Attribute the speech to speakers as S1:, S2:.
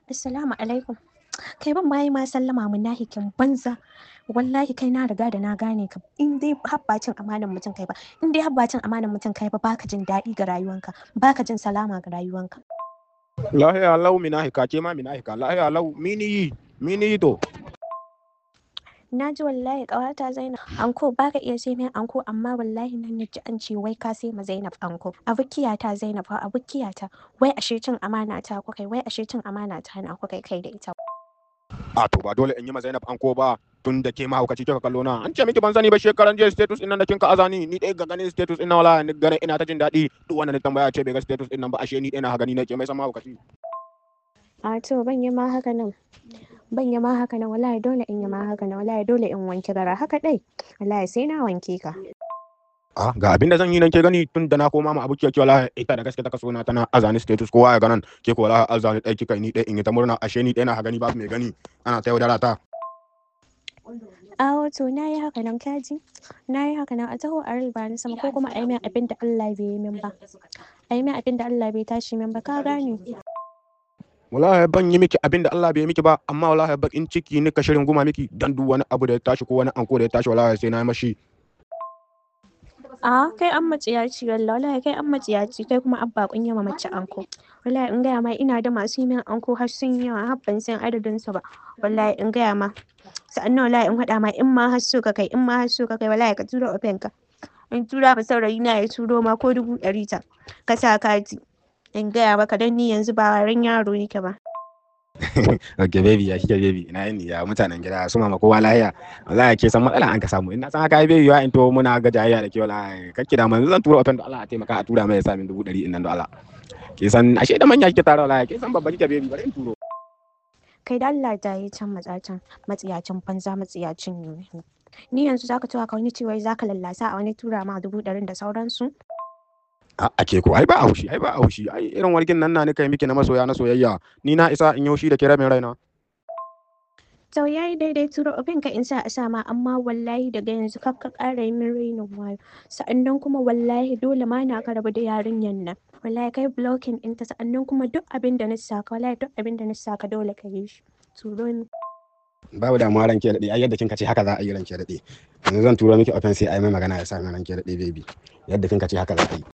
S1: Assalamu alaikum. Kai ban ma yi ma sallama munafikin banza. Wallahi kai na riga da na gane ka. In dai habbacin amanan mutum kai ba, in dai habbacin amanan mutum kai ba baka jin daɗi ga rayuwanka, baka jin salama ga rayuwanka.
S2: lahiya lau mina hika ke ma mina hika lahiya lau mini yi mini yi to
S1: Na ji wallahi ƙawata Zainab anko baka iya sai min anko amma wallahi nan ji an ce wai ka sai ma Zainab anko. Abukiya ta Zainab fa abukiya ta wai ashe cin amana ta ku kai wai ashe cin amana ta na ku kai kai da ita.
S2: a to ba dole in yi ma Zainab anko ba tun da ke mahaukaci kika kallo na an ce miki ban sani ba shekaran jiya status din nan da kinka azani ni dai ga ganin status din nan wala ni gane ina ta jin daɗi duk wanda ni tambaya ce bai ga status din nan ba ashe ni dai na gani ne ke mai san mahaukaci
S1: A to ban yi ma haka nan. Ban yi ma haka nan wallahi dole in yi ma haka nan wallahi dole in wanke gara haka dai. Wallahi sai na wanke ka.
S2: a ga abin da zan yi nan ke gani tun da na koma ma abokiyar ki wala ita da gaske ta kaso na tana azani status kowa ya ganan ke ko wala azani dai kika ni dai in yi ta murna ashe ni dai na gani babu mai gani ana ta yaudara ta
S1: Awo to na yi haka nan kaji. Na yi haka nan a taho a riba ni sama ko kuma a yi min abin da Allah bai yi min ba. A yi min abin da Allah bai tashi min ba ka gane.
S2: wallahi ban yi miki abin da Allah bai yi miki ba amma wallahi bakin ciki ni ka shirin guma miki dan duk wani abu da ya tashi ko wani anko da ya tashi wallahi sai na yi mashi
S1: A kai an matsiyaci wallahi wallahi kai an matsiyaci kai kuma abba kun yawa mace anko. Wallahi in gaya ma ina da masu yi min anko har sun yi yawa har ban san adadin su ba. Wallahi in gaya ma. Sa'annan wallahi in haɗa ma in ma har so ka kai in ma har so ka kai wallahi ka tura ofen ka. In tura ba saurayi na ya turo ma ko dubu ɗari ta. Ka sa kati. In gaya maka dan ni yanzu ba waren yaro nake ba.
S2: okay baby ya kike baby ina yin ya mutanen gida su mama kowa lahiya wallahi ke san matsala an ka samu ina san haka baby ya into muna ga jayayya da ke wallahi kake da manzo zan tura open da Allah a taimaka a tura mai ya sa min dubu ɗari nan da Allah ke san ashe da manya kike tare wallahi ke san babba kike baby bari in turo
S1: Kai da Allah da yi can matsacin matsiyacin banza matsiyacin ne. Ni yanzu zaka tura ka wani cewa zaka lallasa a wani tura ma dubu ɗarin da sauransu.
S2: a ake ko ai ba a haushi ai ba a haushi ai irin wargin nan na ni kai miki na masoya na soyayya ni na isa in yi haushi da ke rabin raina
S1: To ya yi daidai turo abin ka in sa a sama amma wallahi daga yanzu kar ka ƙara yi min rainin wayo. Sa'annan kuma wallahi dole ma na ka rabu da yarinyan nan. Wallahi kai blocking ɗinta sa'annan kuma duk abin da na saka wallahi duk abin da na saka dole ka yi shi. Turo ni.
S2: babu damuwa ranke daɗe ai yadda kinka ce haka za a yi ranke daɗe yanzu zan turo miki open sai ai mai magana ya sa mai ranke daɗe baby yadda kinka ce haka za a yi